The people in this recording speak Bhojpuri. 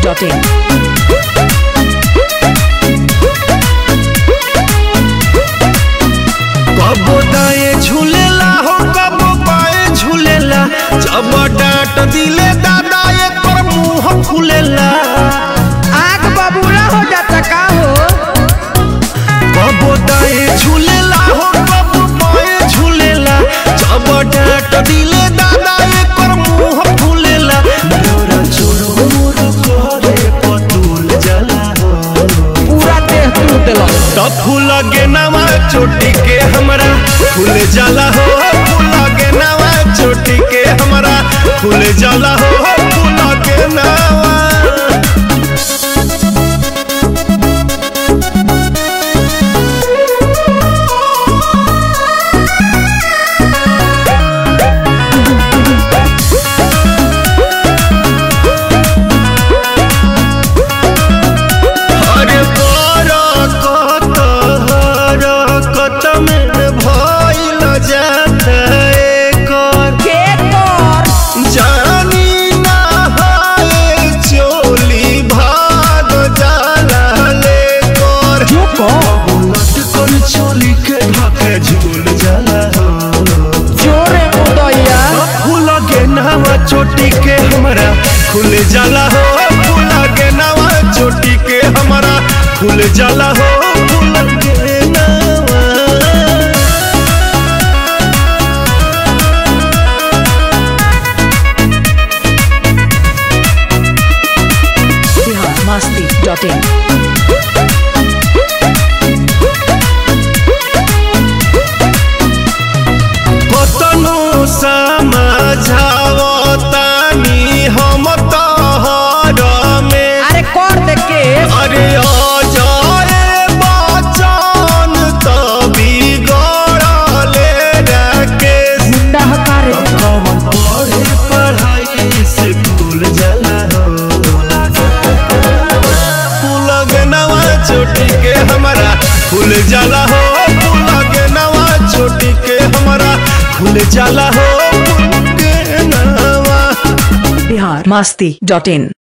biharmasti.in कबो दाए झूलेला हो कबो बाए झूलेला जब डांट दिले दादा एक पर मुंह खुलेला आग बबूला हो जाता का हो कबो दाए झूलेला हो कबो बाए झूलेला जब डांट दिले दादा एक पर मुंह खुलेला डोरा चोरो मोर करे पतुल जला हो पूरा देह तू दिलक तब फूल के नवा चोटी के हमरा फूल जाला हो फूल के नवा चोटी के हमरा फूल जाला हो फूल के नवा अरे बरकत हरकत में भइल जाता एकर के तोर जानी ना हाय चोली भाग जाला लेकर चुप लटकन चोली के ढाके झूल जाला हो जोरे मुदैया फूल के नावा चोटी के हमरा खुल जाला हो फूल के नावा चोटी के हमरा खुल जाला हो फूल के नावा biharmasti.in कतनो समझावतानी हम तहर में अरे कर दे के अरे अजय बचन त बिगड़ले राकेश मुंडा हकारे कमन पढ़े पढ़ाई से भूल जाला हो फूल नवा चोटी के हमारा फूल जाला हो फूल के नवा चोटी के हमारा फूल जाला हो फूल के नवा biharmasti.in